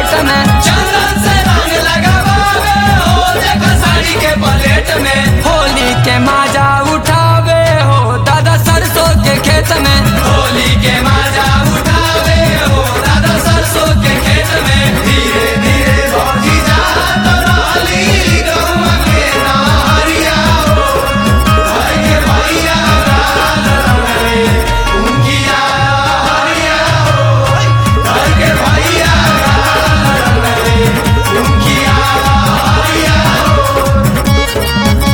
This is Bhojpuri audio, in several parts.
खेत में चंदन से रंग लगावे हो देखो साड़ी के पलेट में होली के माजा उठावे हो दादा सरसों के खेत में होली के मजा उठावे हो दादा सरसों के खेत में धीरे धीरे भौजी जा तो रहली गौवा के नारिया हो घर के भैया गाल रंगले उनकी हरिया हो घर के भैया गाल रंगले उनकी हरिया हो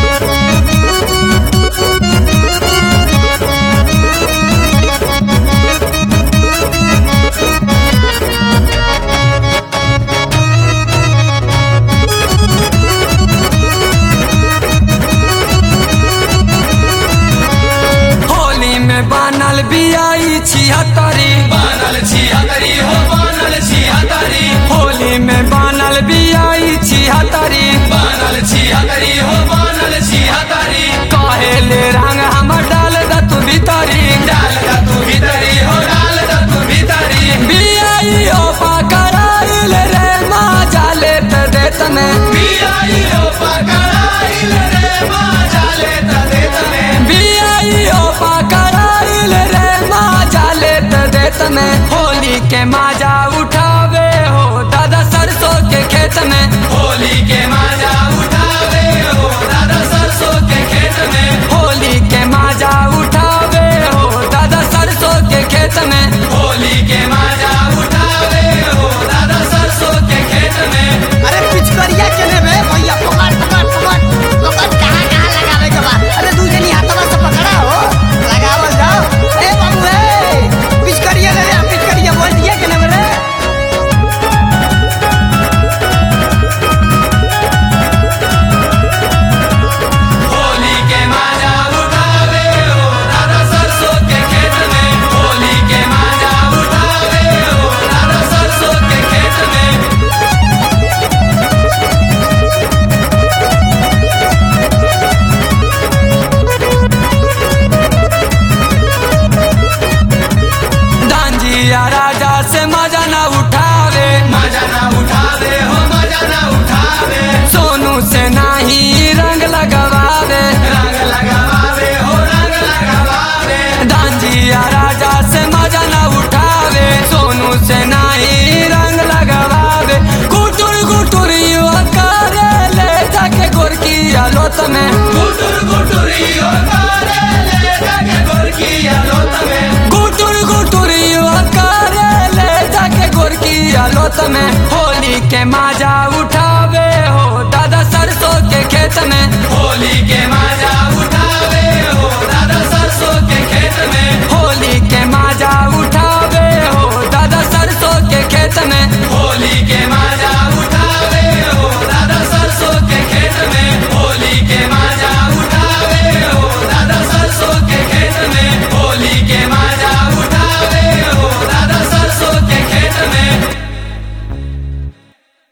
होली में बनल बियाई छिहत्तरी बनल छिहत्तरी हो बनल छिहत्तरी होली में बनल बियाई छिहत्तरी बनल छिहत्तरी हो बनल छिहत्तरी कहेले रंग हमर डाल द तू भीतरी डाल दा तू भीतरी हो डाल दा तू भीतरी बियाई ओ पकड़ाइल रे माजा लेत देत में बियाई हो पकड़ाइल रे माजा ले ता देत में बियाई ओ पकड़ाइल रे माजा लेत देत में होली के माजा उठावे हो दादा सरसों के खेत में होली के मजा उठावे हो दादा सरसों के खेत में होली के माजा उठावे हो दादा सरसों के खेत में होली के मजा उठावे हो दादा सरसों के खेत में अरे पिचकरिया चले बे भैया पकड़ पकड़ पकड़ पकड़ कहाँ कहाँ लगावे के बा अरे दू जनी हाथवा से पकड़ा हो लगावल जाओ ए बाबू ए पिचकरिया ले ले पिचकरिया बोल दिया के ना रे होली के मजा उठावे हो दादा सरसों के खेत में होली के मजा उठावे हो दादा सरसों के खेत में डांजिया राजा से मजा न उठावे मजा ना उठावे हो मजा ना उठावे सोनू से नाही रंग लगवावे रंग लगावे हो रंग लगावे डांजिया राजा से मजा न उठावे सोनू से नाही रंग लगवावे गुटुर गुटुर युवा करे ले जाके गोरकी आलोत में गुटुर गुटुरियो करे ले जाके गोरकी आलोत में गुटुर गुटुर युवा करे ले जाके गोरकी आलोत में होली के माजा उठावे हो दादा सरसों के खेत में होली के